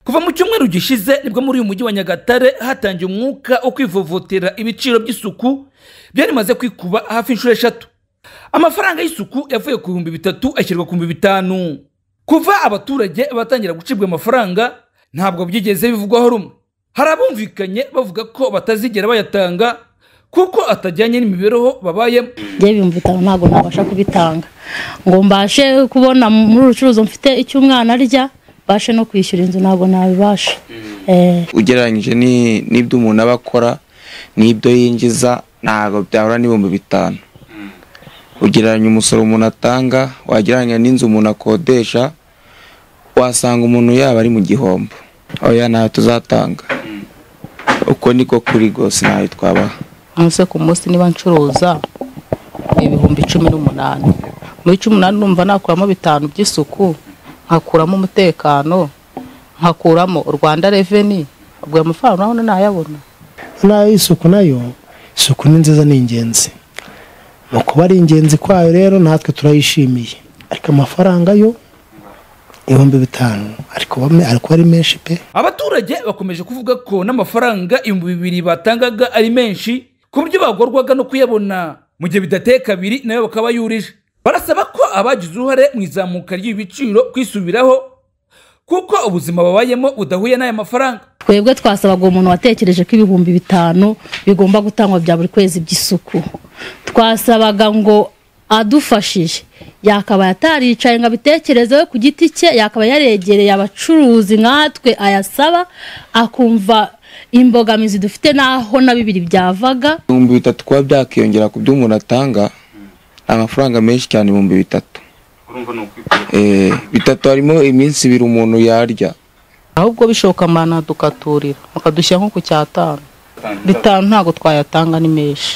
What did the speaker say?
kuva mu cyumweru gishize nibwo muri uyu mujyi wa nyagatare hatangiye umwuka wo kwivovotera ibiciro by'isuku byari bimaze kwikuba hafi inshuro eshatu amafaranga y'isuku yavuye ku bihumbi bitatu ashyirwa ku bihumbi bitanu kuva abaturage batangira gucibwa amafaranga ntabwo byigeze bivugwaho rumwe hari abumvikanye bavuga ko batazigera bayatanga kuko atajyanye n'imibereho babayemo njyewe ibihumbi bitanu ntabwo nabasha kubitanga ngo mbashe kubona muri urucuruzi mfite icyo umwana arya mbashe no kwishyura inzu ntabwo nabibasha Eh, ugereranyije ni- n'ibyo umuntu aba akora n'ibyo yinjiza ntabwo byahura n'ibihumbi bitanu ugereranya umusoro umuntu atanga wagereranya n'inzu umuntu akodesha wasanga umuntu yaba ari mu gihombo oya ntayo tuzatanga uko niko kuri rwose ntayo twabaha umunsi ku munsi niba ncuruza ibihumbi cumi n'umunani muri cumi n'umunani numva nakuramo bitanu by'isuku nkakuramo umutekano nkakuramo u rwanda reveni ubwo ayo mafaranga urabona nayabona n'ay'isuku nayo isuku ni nziza ni ingenzi mu kuba ari ingenzi kwayo rero natwe turayishimiye ariko amafaranga yo ibihumbi bitanu ari kuba me- ari kuba ari menshi pe abaturage bakomeje kuvuga ko n'amafaranga ibihumbi bibiri batangaga ari menshi ku buryo bagorwaga no kuyabona mu gihe bidateye kabiri nayo bakaba yurije barasaba ko abagize uruhare mu izamuka ry'ibiciro kwisubiraho kuko ubuzima babayemo budahuye n'aya mafaranga twebwe twasabaga umuntu watekereje ko ibihumbi bitanu bigomba gutangwa bya buri kwezi by'isuku twasabaga ngo adufashije yakabaye ataricaye ngo abitekerezeho ku giti cye yakaba yaregereye abacuruzi nkatwe ayasaba akumva imbogamizi dufite n'aho na bibiri byavaga ibihumbi bitatu kuba byakiyongera ku byo umuntu atanga ni amafaranga menshi cyane ibihumbi bitatu Eh, bitatu harimo iminsi ibiri umuntu yarya ahubwo bishoboka mana dukaturira bakadushyira nko ku cyatanu bitanu ntabwo twayatanga ni menshi